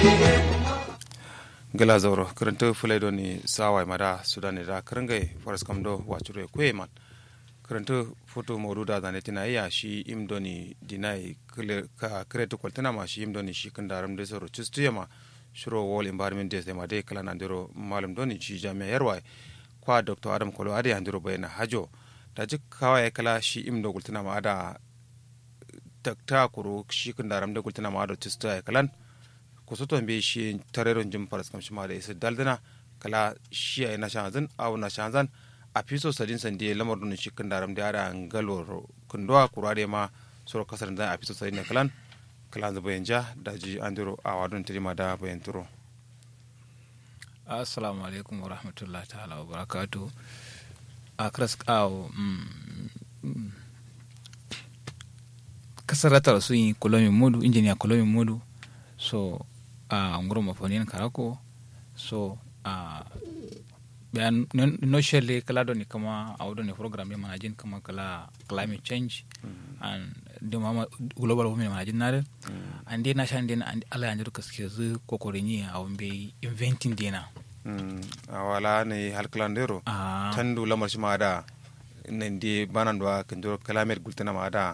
gala zauro karanta fulai doni sawai mada sudani da karangai faras kamdo wacuro kwe man karanta foto modu da zane tina iya shi im doni dinai ka kretu kwaltina ma shi im doni shi kan daram da sauro cistu yama shiro wall environment days ma dai kala nandiro malam doni shi jami'a yarwa kwa dr adam kolo ade andiro bayana hajo da jik kawai kala shi im do gultina ma ada takta kuro shi kan daram da gultina ma ada cistu ya kalan kusoton be shi tareron jim paras kam shima da isa daldana kala shi ay na shanzan aw na shanzan a fiso sadin sande lamar dun shi kan daram da ara ngalo kundoa kurade ma soro kasar da a fiso sadin kalan kalan da bayan ja da ji andiro a wadon tirima da bayan turo assalamu alaikum wa rahmatullahi ta'ala wa barakatu a kras kawo kasar ratar sun yi kulomin mudu injiniya kulomin mudu so a uh, nguro mafonin karako so a uh, bayan no shelle kala do ni kama awdo ni program ya manajin kama kala climate change mm -hmm. and the mama global women manajin nare mm -hmm. and then nashan den and ala yanjur kaske zu kokorini a wambe inventing dina mm awala ne halklandero uh, tandu lamar shi ma da nan di banan do kanjuro climate gultana ma da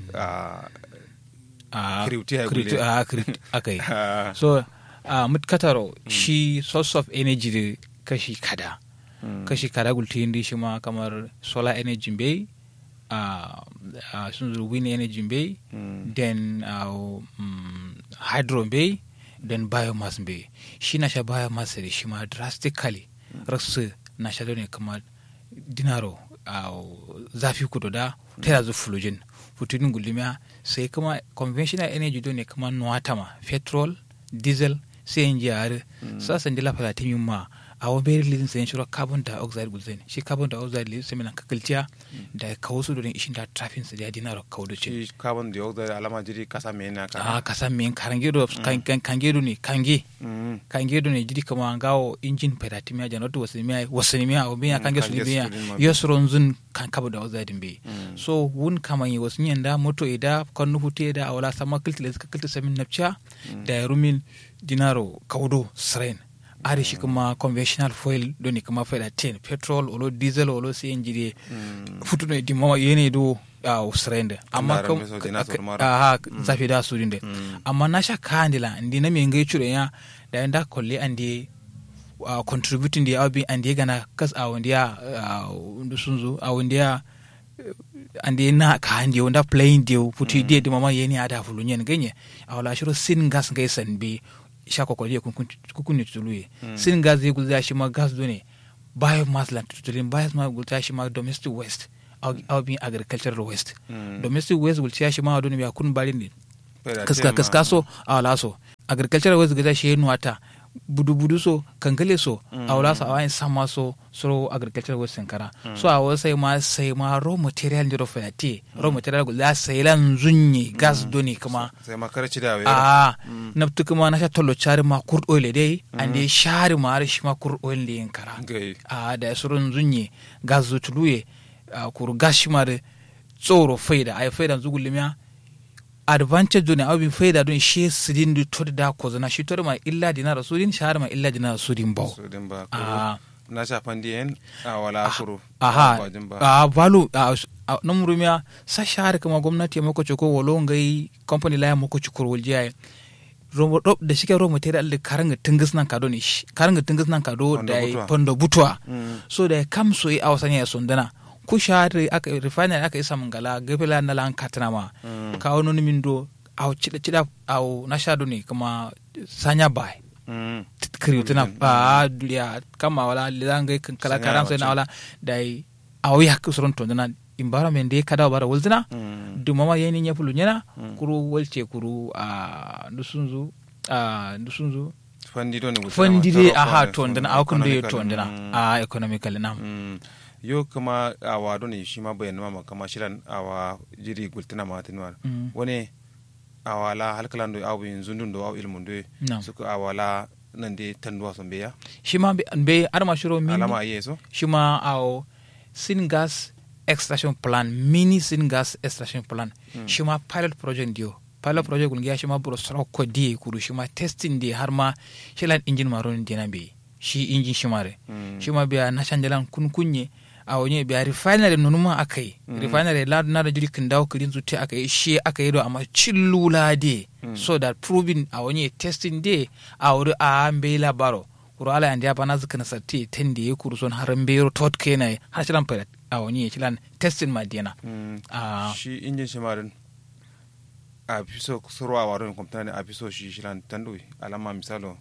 akai so uh, mutkataro shi source of energy da kashi kada mm. kashi kada gulti indi shi ma kamar solar energy bai uh, uh, sun zuru wind energy bai mm. then uh, um, hydro bai then biomass bai shi na sha biomass da shi ma drastically mm. rasu na sha ne kamar dinaro uh, zafi kudu da ta yanzu fulojin futunin gulmiya sai kuma conventional energy do ne kuma nuwatama petrol diesel sai yin jihar sasa ndila falatin yin ma a wani beri lizin sayin shiro carbon dioxide gulzen shi carbon dioxide lizin sai minan kakalciya da kawo su don ishin da trafin sa jadi na kawo da ce shi carbon dioxide alama jiri kasa me na ka a kasa me kange do kange do ne kange kange do ne jiri kama gawo injin pedati miya janotu wasu miya wasu miya o miya kange su miya yosron zun kan carbon dioxide be so wun kama yi wasu yin da moto ida kan nuhute da awala sama kilti da suka kilti samin napcha da rumin dinaro kaudo srain ari shi kuma conventional fuel doni kuma fuel ten petrol olo diesel olo cng de futu no di mama yene do a usrende amma kam aha zafi da su dinde amma na sha kandila ndi na me ngai chure ya da nda kolle andi uh, contributing di abi andi gana kas a wandi ya ndu sunzu a wandi ya andi na ka andi wanda playing di futu di di mama yene ada fulunyen ganye a wala shiro sin gas ngai san bi shako kwa kukuni tutuluye mm. sin gas zai gulza shi ma gas done biomass la tutulin biomass gulza shi ma domestic waste au bin agricultural waste mm. domestic waste gulza shi ma done ya kun bari ne kaska kaska so a laso agricultural waste gulza shi nuwata budu budu so kankale so mm. a wala so a wani sama so so agricultural waste sankara mm. so a wasu sai ma sai ma raw material ndiro fayate raw material gulza sai lan zunye gas doni kuma sai ma karci da a nabtu kuma na sha tollo chari ma kurd oil dai ande shari ma har shi ma kurd oil da yankara a da surun zunye gas zutuluye kur gas shi ma da tsoro faida ai faida zugulmiya advantage do ne abin faida don shi sidin da to da ko zana shi to ma illa dinar sudin shahar ma illa dinar sudin ba sudin ba na shafan diyan a wala kuro aha a valu a nan murumiya sa shahar kuma gwamnati ya mako ko walo ngai company la ya mako cikor waljiya da shike raw material da karanga tingis nan kado ne karanga tingis nan kado da pondo butwa so da kam so yi a wasanya ya sondana ku shahari aka refinery aka isa mangala gafela na lan katana ma mm. ka wani min do au cida cida au na sha ne kuma sanya bai mm. kriutuna ba duliya kama wala lidangai kala karam sai na wala dai au ya kusuron to na environment dai kada bara wulzina mm. du mama yeni nya fulu nyana kuru walce kuru a nusunzu a nusunzu fandiro ne fandire aha to ndana au kun de to ndana a economically nam yo kama awa doni shi ma bayan mama kama shiran awa jiri gultina ma tinwar mm. wani awa la halkalan do awu yin zundun do awu ilmun do no. suka awa la nan de tanduwa son beya shi ma be arma shiro mini alama aye so shi ma awo sin gas extraction plan mini sin gas extraction plan mm. shi ma pilot project dio pilot project gulgiya shi ma buro soro ko di kuru shi ma testing di har ma shi lan engine maron dina be shi engine shi mare shi ma biya na shanjalan kun kunye a wani biya refinery nunu ma aka yi refinery la na da jiri kin dawo kirin zuti aka yi shi aka yi do amma chillula de so that proving a wani testing de a wuri a ambe labaro kuro ala yandi apa na zikana sati tendi ya kuru son haran bero tot kena har shilan pere a wani ya shilan testing ma dina a shi injin shi marin a fiso surwa warin kwamfuta ne a fiso shi shilan tandu alama misalo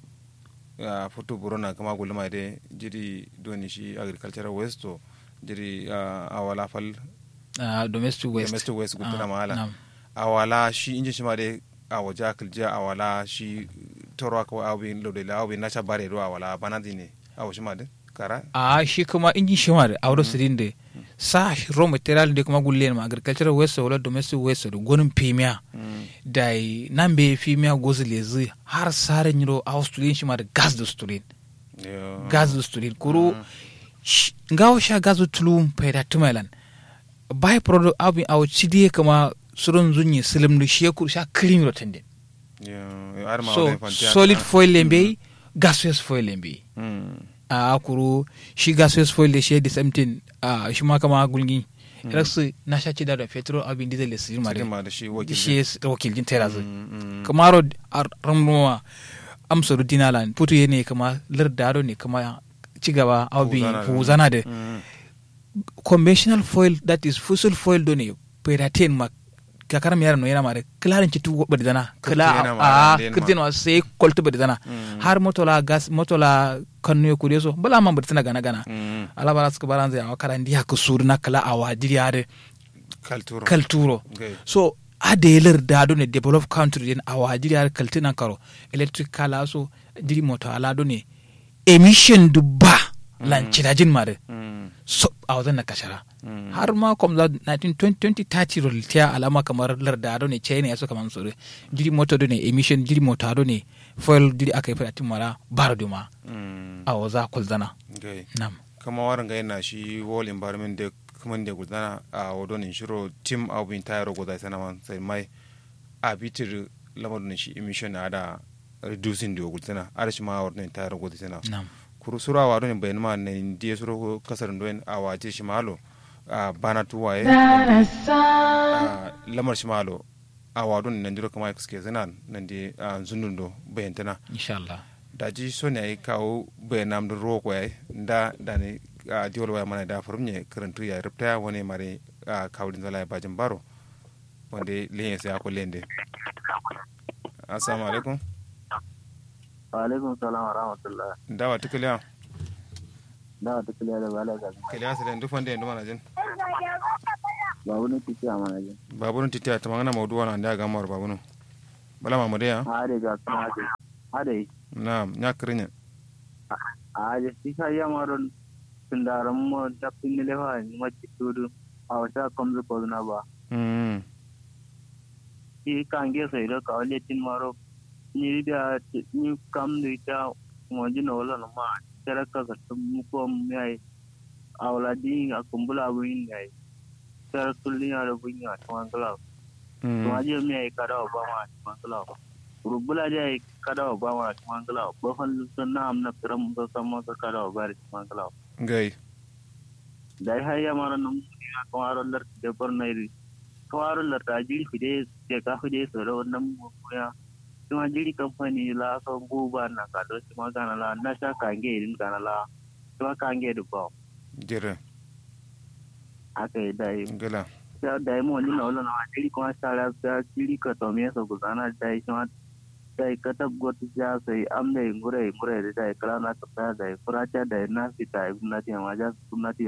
a foto burona kama gulma de jiri doni shi agricultural waste to jiri a wala fal a domestic waste domestic waste gutuna Ah, mahala nam. a wala shi injin shi ma de a waje akilja a wala shi toro ko awin lode la awin na cha bare do a wala banadi ne a washi ma de kara a shi kuma injin shi ma da auro sirin da sa shi raw material da kuma gulle ma agricultural waste wala domestic waste da gonin pemiya da yi nan be pemiya gozi lezi har sare nyiro a student shi ma da gas da student Yo. gas da student kuro sh- ngawo sha gas da tulum paida tumelan by product abin awo cidiye kama surun zunyi silim da shi ya kuru sha cream rotende Yo, har ma so wala fantiya solid kana. foil lembe gaseous foil lembe Mm. a kuru shi gaseous foil da shi the same thing a shi ma kama gulgi raksu na sha ci da da petrol abin diesel da sirma Cikin da ma da shi wakil shi ya wakil jin tera zai Mm, mm. kamaro ramuwa amsaru dinalan putu ye ne kama lardado ne kama ci gaba abin Huzana da- huzana da Mm. conventional foil that is fossil foil do ne peratin ma kakara mi yara no yana mare klarin ci tu badi dana kla yana ma a den ma. kirtin wa sai koltu badi dana Mm. har motola gas motola kanu ya kude so bala man badi tana gana gana Mm. ala bara suka baran zai awa karan diya ku suru na kala awa diri ade Kalturo. kalturo Okay. so adelar da do ne develop country din awa diri ade kaltina karo electric kala so diri moto ala do ne emission dubba lan cirajin mare Mm. so a wajen na kashara Mm. har ma kom za 2030 roltiya alama kamar larda do ne china ya so kamar sore jiri moto do ne emission jiri moto do ne foil jiri aka yi fada timara bar do ma Mm. a waza kulzana Okay. nam kama warin ga yana shi wall environment da kuma da gudana a wadonin shiro team abin tayar guda sana man sai mai a bitir lamarin shi emission na da reducing da gudana a shi ma wadonin tayar guda sana nam kuru sura wa donin bayan ma ne ndiye suro kasar doen a wace shi malo a bana tuwaye a lamar shi malo a wadon nan diro kama suke zana nan di a zunun do bayan tana insha Allah da ji so ne ai kawo bayan nam da ro ko ai da da ne a diol waya mana da furum ne karantu ya rubta wani mare a kawdin zala bajin baro wanda lenye sai ko lende assalamu alaikum alaikum salam wa rahmatullah dawa tukaliya da ta kiliya da bala ga kaliya sai duk wanda yanzu mana jin ba wani titi a mana jin babunun titiya ta magana maudu wana da ga mar babunun bala mamade ya a hade ga kuma hade hade na nya krinya a hade shi ka ya maron tundaran mo da pinni le ha ni ma tudu a wata kamzu ko na ba mm shi kan ge sai da ka wale tin maro ni da ni kam ni ta mo ji no lo ma tara ka ka mu ko mi ai a wala di a kumbula bu yin ai tara kulli ya da bunya to an kala to mm aje mi ai kada ba ma to an kala rubula je ai kada ba ma to an kala ba fan sun na amna firam ba sama ka kada ba ri to an kala gai dai har ya mara nan ya kamaro lar de por nai kamaro lar ta jiri fide je ka fide so da wannan mu ya kuma jiri kamfani la ka guba na ka do kuma kana la na sha kange irin kana la kuma kange du ba jira aka yi dai gala ya dai mo ni na wala na jiri kuma sara ta jiri ka to me so gudana dai kuma dai ka tab got ja sai am dai ngure ngure dai kala na ka dai fura ta dai na fita na ti ma ja sunna ti